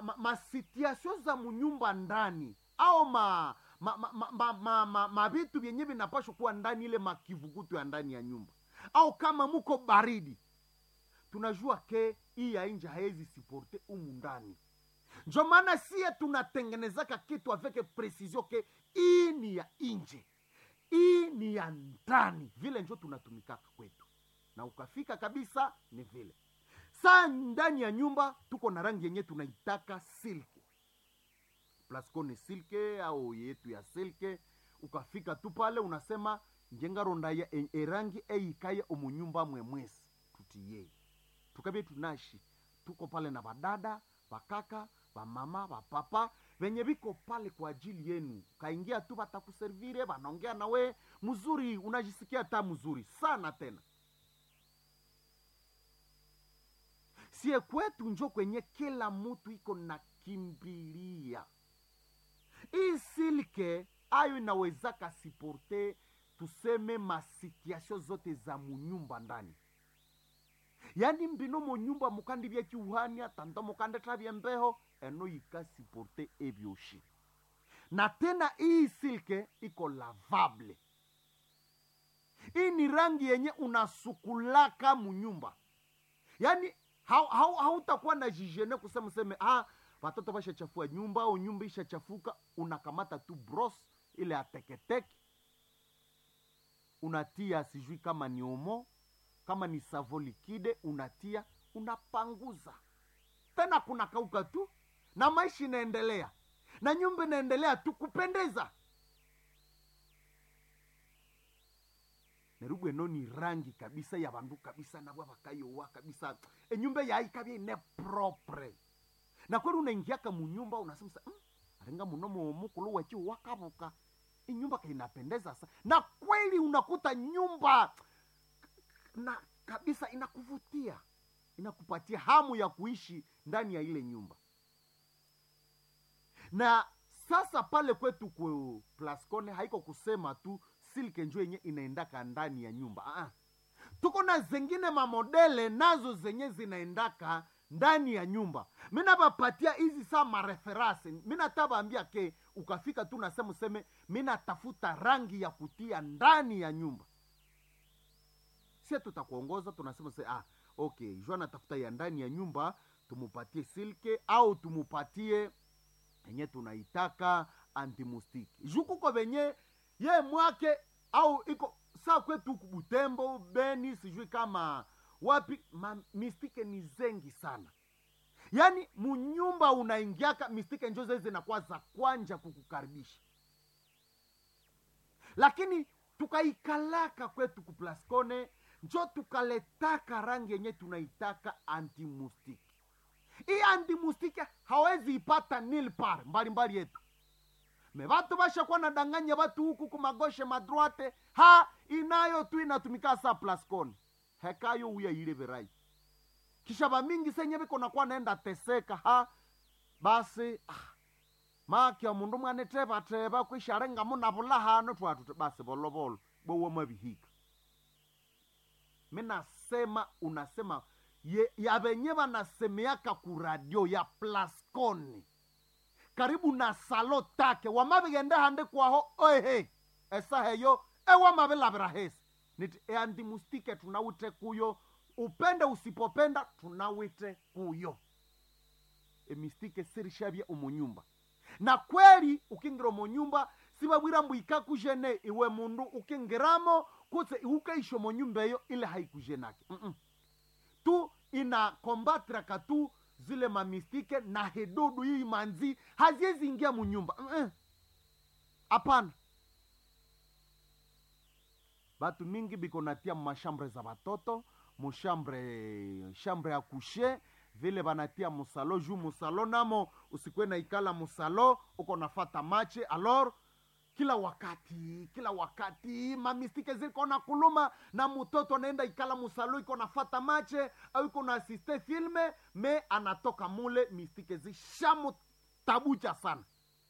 ma, masituation za munyumba ndani au ma ma ma, ma, ma, ma, ma, ma vitu vyenye vinapashwa kuwa ndani ile makivukutu ya ndani ya nyumba au kama muko baridi tunajua ke hii ya nje haezi siporte umu ndani njo maana sie tunatengenezaka kitu aveke precision ke hii ni ya nje hii ni ya ndani vile njo tunatumikaka kwetu na ukafika kabisa ni vile saa ndani ya nyumba tuko na rangi yenye tunaitaka silke plasco ni silke au yetu ya silke ukafika tu pale unasema njengaronda ya e- erangi eikaya omunyumba mwemwesi tutiyei tukabie tunashi tuko pale na badada bakaka bamama bapapa venye viko pale kwa ajili yenu kaingia tu batakuservire banaongea nawe mzuri unajisikia ta mzuri sana tena sie kwetu njo kwenye kila mutu iko na kimbilia hii silke ayo inawezaka siporte tuseme masituation zote za munyumba ndani yani mbino munyumba mukandi bya kiuhania tanda mukande tabya mbeho eno yikasiporte ebyoshi na tena hii silke iko lavable hii ni rangi yenye unasukulaka munyumba yaani hautakuwa hau, hautakuwa na jijene kusema useme ah, watoto washachafua nyumba au nyumba ishachafuka unakamata tu bros ile ateketeke unatia sijui kama ni omo kama ni savo likide unatia unapanguza tena kuna kauka tu na maisha inaendelea na nyumba inaendelea tu kupendeza nerubwe eno ni rangi kabisa ya bandu kabisa nabwa bakayowa kabisa enyumba yaikabya ine propre na kweli unaingiaka munyumba unasema sa, mm, arenga muno mukulu wechiu wakabuka inyumba kainapendeza sa na kweli unakuta nyumba na kabisa inakuvutia inakupatia hamu ya kuishi ndani ya ile nyumba na sasa pale kwetu ku plascone haiko kusema tu silke njo yenye inaendaka ndani ya nyumba Aa. tuko na zengine mamodele nazo zenye zinaendaka ndani ya nyumba minabapatia hizi saa mareferase minatabaambia ke ukafika tu nasema useme minatafuta rangi ya kutia ndani ya nyumba sie tutakuongoza tunasema se ah, okay jua natafuta ya ndani ya nyumba tumupatie silke au tumupatie yenye tunaitaka antimustiki jukuko venye ye mwake au iko saa kwetu huku butembo beni sijui kama wapi ma, mistike ni zengi sana yaani munyumba unaingiaka mistike njo zezi zinakuwa za kwanja kukukaribisha lakini tukaikalaka kwetu kuplascone njo tukaletaka rangi yenye tunaitaka antimustiki hii antimustiki hawezi ipata nilpar mbalimbali yetu me batu bashakuwa nadanganya batu huku kumagoshe madroite ha inayo tu inatumika sa plascone hekayo uya ile verai kisha bamingi senye biko nakuwa naenda teseka ha basi ah, makya mundu mwane tebateba kwisharenga muna bulahano twatu basi bolobolo bowo mabihika minasema unasema ye, yabenye banasemeaka ku radio ya plascone karibu na salo take wamabigende hande kwaho oehe esaheyo ewamabilabira hesi niti eandimustike tunawite kuyo upende usipopenda tunawite kuyo emistike sirishabye omunyumba na kweli ukingira omunyumba sibabwira mbu ikakujene iwe mundu ukingiramo kutse iukaisha omunyumba eyo ile haikujenake Mm-mm. tu inakombatraka tu zile mamistike na hedudu hii manzi haziwezi ingia munyumba Mm-mm. hapana batu mingi biko natia mashambre za batoto mushambre shambre ya kushe vile banatia musalo juu musalo namo usikwe na ikala musalo uko nafata mache alor kila wakati kila wakati mamistike ziko na kuluma na mtoto anaenda ikala musalo iko nafata mache au iko na asiste filme me anatoka mule mistike zishamutabucha sana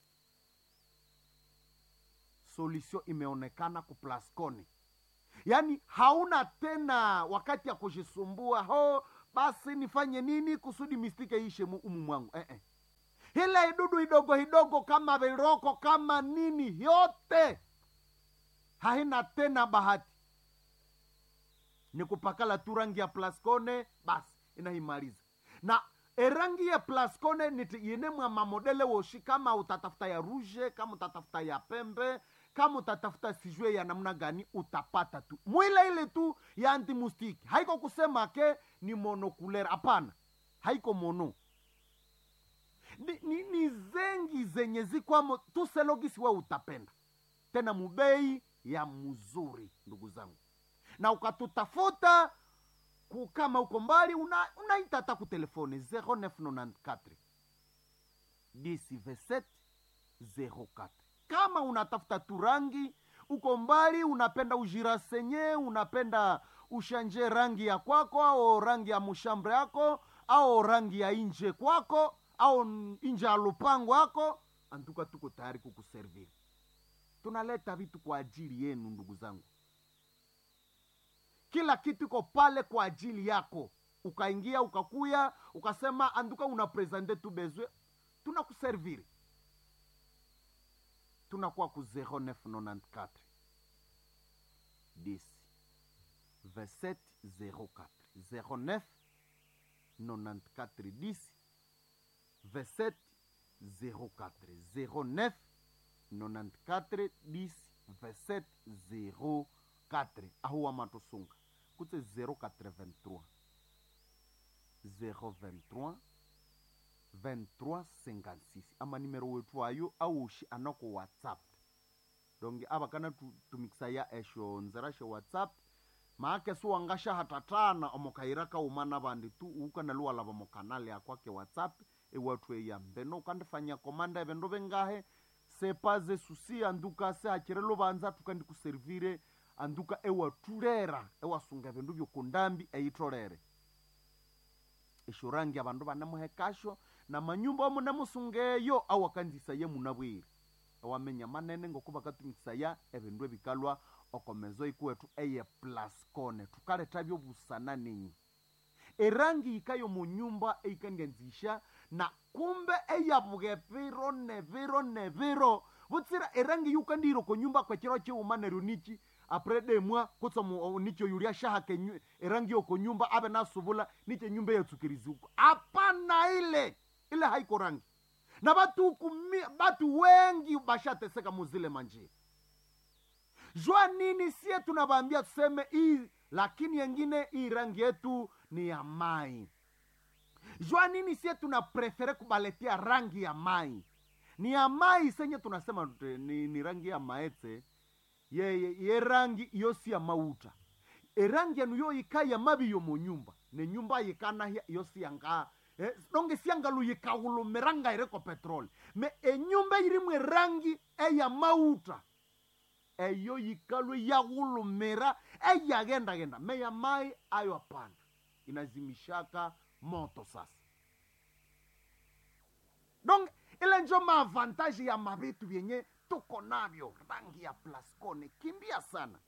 solution imeonekana kuplascone yaani hauna tena wakati ya kujisumbua ho basi nifanye nini kusudi mistike ishe mu- umu mwangu eh, eh. ile idudu idogo idogo kama viroko kama nini yote haina tena bahati ni kupakala tu rangi ya plascone basi inaimaliza na erangi ya plascone niti yene mwa mamodele woshi kama utatafuta ya rouge kama utatafuta ya pembe kama utatafuta sijue ya namna gani utapata tu mwile ile tu ya antimustiki haiko kusema ke ni monokulera hapana haiko mono ni, ni, ni zengi zenye zikwamo tuselogisi we utapenda tena mubei ya mzuri ndugu zangu na ukatutafuta ku- kama uko mbali una- unaita hata ku telefone 0994 10 27 kama unatafuta turangi uko mbali unapenda ujirasenye unapenda ushanje rangi ya kwako au rangi ya mushambre yako au rangi ya inje kwako au n- inje ya lupango yako antuka tuko tayari kukuserviri tunaleta vitu kwa ajili yenu ndugu zangu kila kitu iko pale kwa ajili yako ukaingia ukakuya ukasema anduka una presente tu bezwe tunakuserviri tunakuwa ku 0994 10 27 04 09 94 10 27 04 09 94 10 27 04 ahuwa matosunga kutse 083 023 2356 ama nimero wetu ayo aushi anako whatsapp donge ava kana tu- tumikisa ya esho nzera she whatsapp maake suwangasha hatatana omokairaka umana vandi tu ukana luwalava mokanale akwake whatsapp ewatu eyambeno ukandifanya komanda evendo vengahe sepaze susi anduka se hachire luvanza tukandikuservire anduka ewatulera ewasunga vindu vyokundambi eitolere eshurangi avandu vanemuhekasho na manyumba omunemusungeyo awakanzisa ye munabwire ewamenya manene ngoku vakatumikisa ya evindu evikalwa okomezo ikuwetu eye plascone tukaleta vyobusana ninyi erangi ikayo munyumba eikandianzisha na kumbe eyavuge viro ne viro ne viro vutsira erangi yukandiro konyumba kwechiro chiuma neryo nichi apre demwa kutsa mu- nicho yulia shahake nyu- erangi yoko nyumba ave nasuvula niche nyumba yatsukirizuko apana ile ile haiko rangi na batu kumi, batu wengi bashateseka muzile manjia jua nini sie tunavaambia tuseme hii lakini yengine hii rangi yetu ni ya mai jua nini sie tuna prefere kubaletia rangi ya mai ni ya mai senye tunasema tute, ni, ni rangi ya maetse ye, ye, ye rangi iyo si ya mauta erangi yanu yo yika ya mabi yo mu nyumba ne nyumba yikana hia- iyo si yanga eh, donge siangalu yikahulumiranga ireko petroli me enyumba irimu erangi eya mauta eyo yikalwe yaghulumira eyaghendagenda meya mai ayo hapana inazimishaka moto sasa donc ile njo maavantaji ya mavitu vyenye tuko navyo rangi ya plascone kimbia sana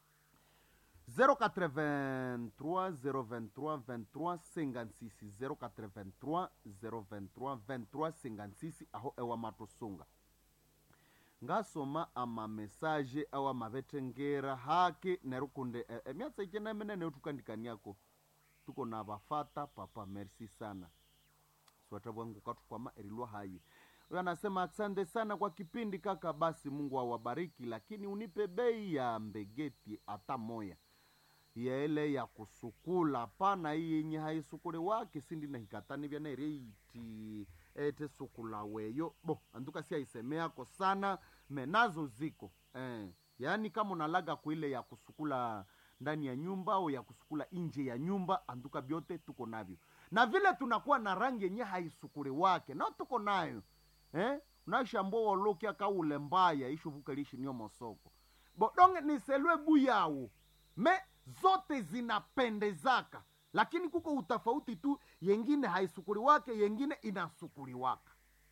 083 023 23 56 083 023 23 56 aho ewa matosunga ngasoma amamesaje awa mavetengera hake nerukunde e, emyatsa ikena menene utukandikaniako tuko na vafata papa merci sana swata bwangu katukwama erilwa hayi huyo anasema asante sana kwa kipindi kaka basi mungu awabariki lakini unipe bei ya mbegeti hata moya yaele ya kusukula pana iyi yenye haisukuli wake sindi nahikatani vyana ereiti ete sukula weyo bo anduka si aisemeako sana menazo ziko eh. yaani kama unalaga kuile ya kusukula ndani ya nyumba au ya kusukula nje ya nyumba anduka vyote tuko navyo na vile tunakuwa na rangi yenye haisukuli wake nao tuko nayo eh? unashambua wolokia kaule mbaya ishuvuka lishi niyo mosoko bodonge niselwe buyawu me zote zinapendezaka lakini kuko utafauti tu yengine haisukuli wake yengine inasukuli waka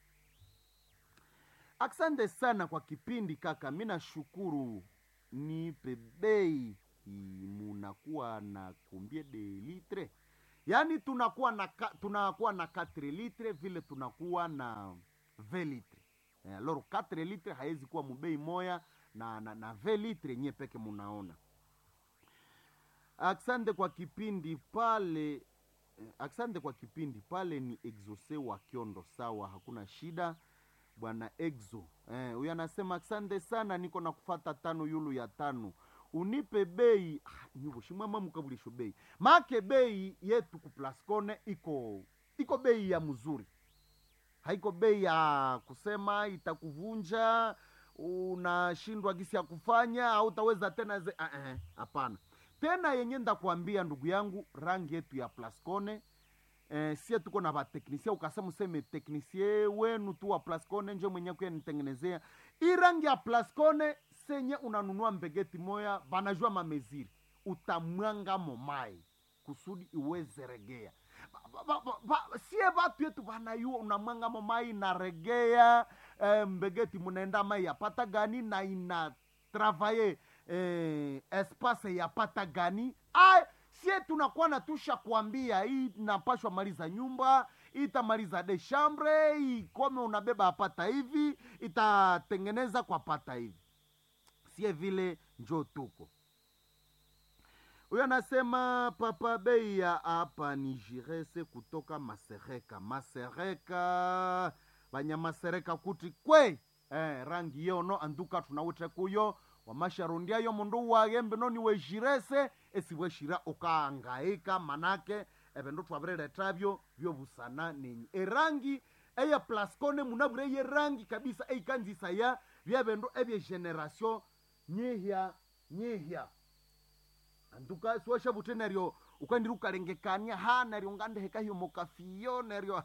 asante sana kwa kipindi kaka mi nashukuru nipe bei i- munakuwa na kumbie de litre yaani tunakuwa na ka, tunakuwa na 4 litre vile tunakuwa na 20 litre eh, loro 4 litre haiwezi kuwa mubei moya na na, na 20 litre nye peke munaona asante kwa kipindi pale eh, asante kwa kipindi pale ni exose wa kiondo sawa hakuna shida bwana exo eh, huyo anasema asante sana niko na kufata tano yulu ya tano unipe bei ah, nyuvo shimwama mukabulisho bei make bei yetu kuplascone iko iko bei ya mzuri haiko bei ya kusema itakuvunja unashindwa gisi ya kufanya au utaweza tena ze hapana uh -uh. tena yenye ndakuambia ndugu yangu rangi yetu ya plascone eh, sie tuko na vateknisie ukasema useme teknisie wenu tu wa plascone njo mwenye kuya nitengenezea hii rangi ya plascone senye unanunua mbegeti moya vanajua mameziri utamwanga momai kusudi iweze regea ba, ba, ba, ba, sie vatu yetu vanayua unamwanga momai inaregea eh, mbegeti munaenda mai yapata gani na ina travaye eh, espace yapata gani ay sie tunakuwa natusha kuambia hii napashwa maliza nyumba itamaliza de chambre ikome unabeba apata hivi itatengeneza kwa pata hivi sie vile njo tuko huyo anasema papa bei ya hapa ni jirese kutoka masereka masereka vanyamasereka kuti kwe eh, rangi yono anduka tunawite kuyo wamasharundiayo mundu wagembe noni wejirese esiweshira ukaangaika manake evindu twavireretavyo vyovusana nenyi erangi eya plascone munavure ye rangi kabisa eikanzisa ya vyavindu evye generation nyihya nyihya antuka siwasha vuti neryo ukandiri ukalengekania ha neryo ngandeheka hiyo mokafiyo neryo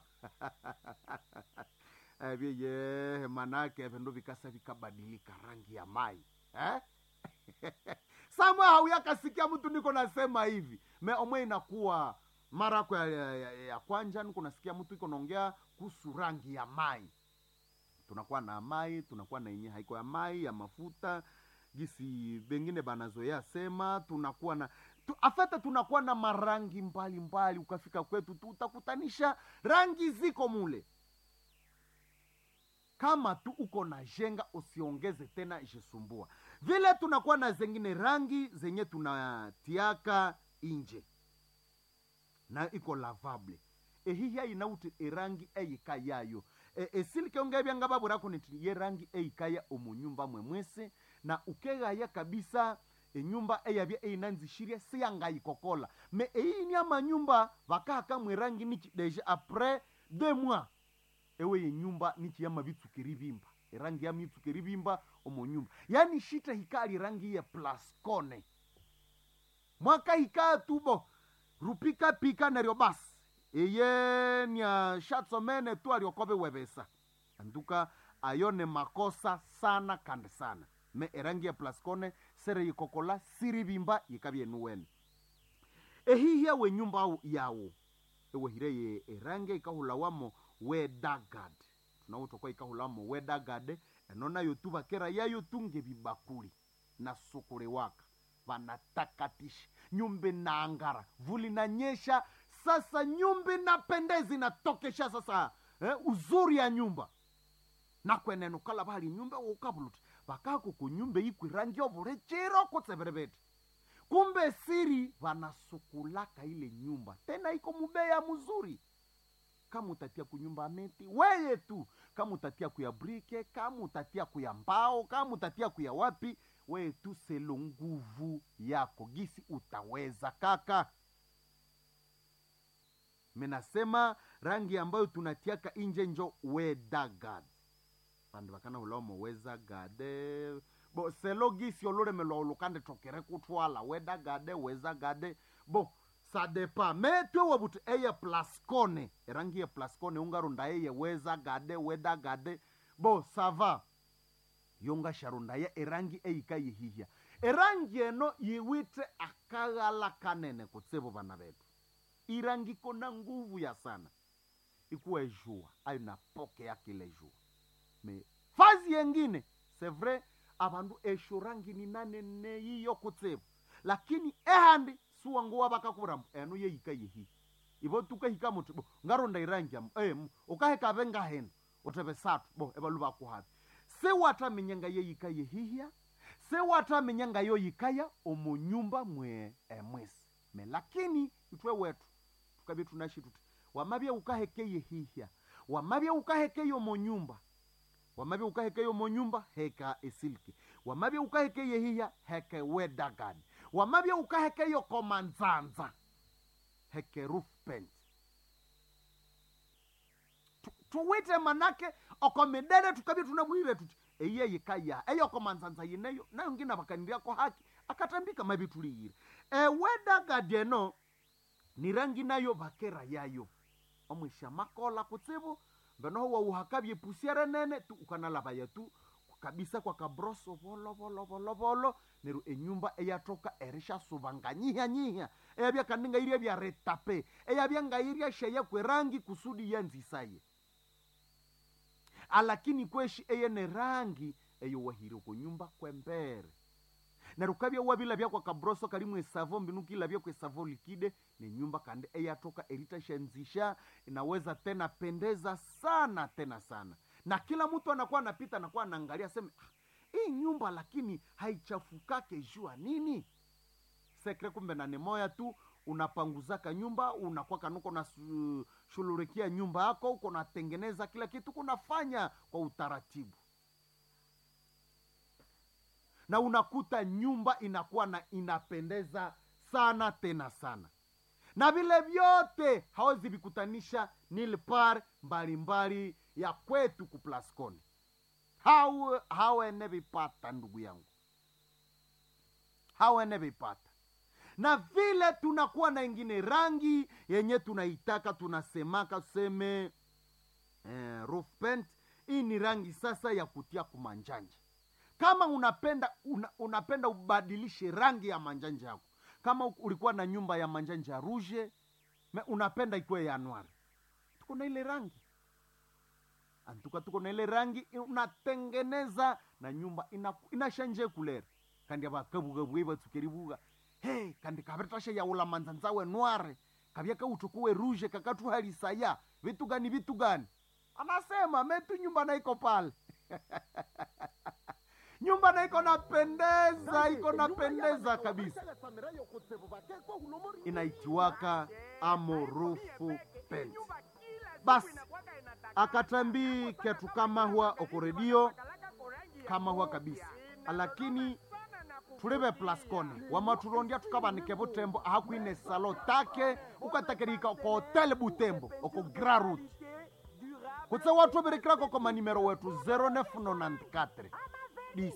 vyeye manake vindu vikasa vikabadilika rangi ya mai eh? samwe hauyakasikia mtu niko nasema hivi me omwe inakuwa mara yako ya, ya, ya, ya kwanja niko nasikia mtu iko naongea kuhusu rangi ya mai tunakuwa na mai tunakuwa na yenye haiko ya mai ya mafuta gisi bengine banazoea sema tunakuwa na tu, afete tunakuwa na marangi mbalimbali mbali, ukafika kwetu tu utakutanisha rangi ziko mule kama tu uko na jenga usiongeze tena ishisumbua vile tunakuwa na zengine rangi zenye tunatiaka inje na iko lavable ehihya inauti erangi eyika yayo e, esilikionge byanga babulako niti ye rangi eyikaya omunyumba mwemwese na ukegaya kabisa enyumba eyabya eyinanzishirye siyangayikokola me eyini amanyumba vakaka mwerangi niki deja apres deux mois ewe yenyumba nichi yama bitsukiri bimba erangi yama itsukiri bimba omonyumba yani shita hikali rangi ya plascone mwaka hikaa tubo rupika pika neryo basi eye nya shatsomene tu aliokobe webesa anduka ayo ne makosa sana kandi sana me erangi ya plascone sere yikokola siri bimba yikabyenuwene ehihya we nyumba yawo ewehire erangi ikahulawamo wedagad tunawutokwa ikahulamo wedagad eno nayo tu vakera yayo tunge vibakuli na sukule waka vanatakatisha nyumba naangara vuli nanyesha sasa nyumba inapendeza inatokesha sasa eh, uzuri ya nyumba nakwenene ukala vali nyumba ukavuluti vakako kunyumba ikwi rangi ovule chiro kutseverevete kumbe siri vanasukulaka ile nyumba tena iko mubeya mzuri kama utatia kunyumba meti weye tu kama utatia kuya brike kama utatia kuya mbao kama utatia kuya wapi weye tu selo nguvu yako gisi utaweza kaka menasema rangi ambayo tunatiaka inje njo wedagad vandu vakana ulomo wezagade bo selo gisi ololemelwa olukande tokere kutwala wedagade wezagade bo sadepa metwe wabuti eye plascone erangi ye plascone ungarunda eye weza gade weda gade bo sava yonga sharunda ye erangi eyika yihihya erangi eno yiwite akaghala kanene kutsivo vana vetu irangi kona nguvu ya sana ikuwa ejua ayo na poke yake ile jua me fazi yengine c'est vrai avandu esho rangi ni nanene yiyo kutsivo lakini ehandi suwanguwa vakakuvuramu eno yeyika yehi ivo tukahika muthi bo ngaronda irangi yamu eh, mu- ukahekave ngahena uteve satu bo evalu vakuhavi sewatamenyanga yeyika yehihya sewatamenyanga yoyikaya omunyumba mwe emwesi me lakini itwe wetu tukavye tunashi tuti wamavye ukaheke yehihya wamavye ukaheke yomonyumba wamavye ukaheke yomonyumba heka esilke wamavye ukaheke yehihya heke wedagani wamavye ukaheke yokomanzanza heke roof paint Tu- tuwite manake okomidere tukavye tunabwire tuti eye yikaya eyokomanzanza yineyo nayo ngina vakaniriako haki akatambika mavi tuliyire ewedagadi eno ni rangi nayo vakera yayo omwisha makola kutsivu venoho wauhakavye pusiere nene tu ukanalavaya tu kabisa kwa kabroso volo volo volo volo neru enyumba eyatoka erishasuva nganyiha nyiha eyavya kaninga iria vya retape eyavya ngairia sheya kwerangi kusudi yanzisaye alakini kweshi eyene rangi eyo wahire kunyumba kwembere neru kavya wavilavya kwa kabroso kalimu esavo mbinu kilavya kwa esavo likide ni nyumba kandi eyatoka eritashanzisha inaweza tena pendeza sana tena sana na kila mtu anakuwa anapita anakuwa anaangalia seme ah, hii nyumba lakini haichafukake jua nini sekre kumbe na nemoya tu unapanguzaka nyumba unakuwa kanuko na su- shululikia nyumba yako uko natengeneza kila kitu kunafanya kwa utaratibu na unakuta nyumba inakuwa na inapendeza sana tena sana na vile vyote hawezi vikutanisha nilpar mbalimbali ya kwetu kuplasconi hau hawene vipata ndugu yangu hawene vipata na vile tunakuwa na ingine rangi yenye tunaitaka tunasemaka tuseme eh, roof paint hii ni rangi sasa ya kutia kumanjanja kama unapenda una, unapenda ubadilishe rangi ya manjanja yako kama u- ulikuwa na nyumba ya manjanja rouge me unapenda ikuwe ya noir tuko na ile rangi antuka tuko na ile rangi i- unatengeneza na nyumba ina- inashanje kulera kandi avakavugavugai vatsukerivuga he kandi kavetasha yaula manzanzawe noire kavya kautukuwe rouge kakatuhalisaya vitu gani vitu gani anasema metu nyumba naiko pale nyumba naiko napendeza iko napendeza kabisa inaitiwaka amorufu pent basi akatambi ketu kama huwa okoredio kama huwa kabisa lakini tulive plaskone wamaturondia tukavanike vutembo ahakwine salo take ukatakirika oko hotel butembo oko grarut kutse watu virikirako ko manimero wetu 0994 10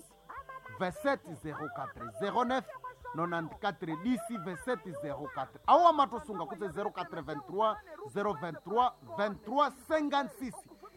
2704 09 94 10 2704 awo wamatusunga kutse 083 023 23 56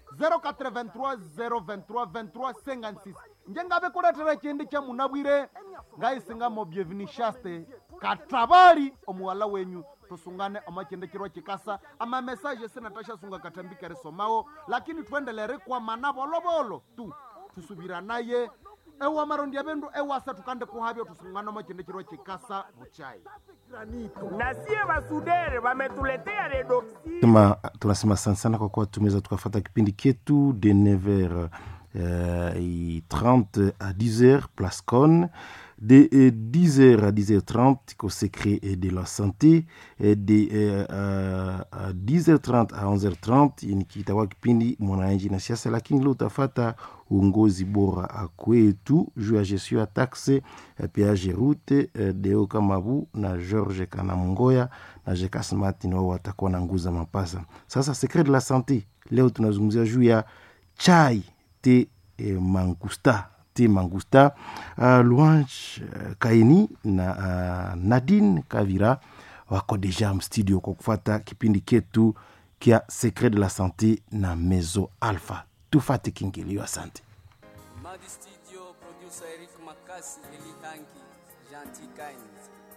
083 023 23 56 njengave kuletera chindi cha munabwire ngaisingamo byevinishaste katabali omuwala wenyu tusungane omachendekirwa chikasa amamesaje sinatashasunga katambika risomawo lakini twendelere kwamana volovolo tu tusubira naye ewa marondi avendu ewasa tukande kuhavyo tusungane omachendekirwa chikasa vuchai na sie basudere wametuletea redoxi Sema, tunasema asante sana kwa kuwa tumeweza tukafata kipindi ketu de 9h euh, et 30 à 10h place Con de euh, 10h à 10h30 au secret euh, de la santé et de euh, euh, à 10h30 à 11h30 ni kitakuwa kipindi mwananchi na siasa lakini leo utafata uongozi bora kwetu juu ya gestion ya taxe eh, peage route eh, deo kamabu na george kanamungoya na jekas martin wao watakuwa na nguza mapasa sasa secret de la sante leo tunazungumzia juu ya chai te eh, mangusta te mangusta uh, louange uh, kaini na uh, nadine kavira wako deja mstudio kwa kufata kipindi ketu kia secret de la sante na mezo alpha tufate kingilio asante Madi Studio, producer Eric Makasi, Eli Hanki, Gentil Kind.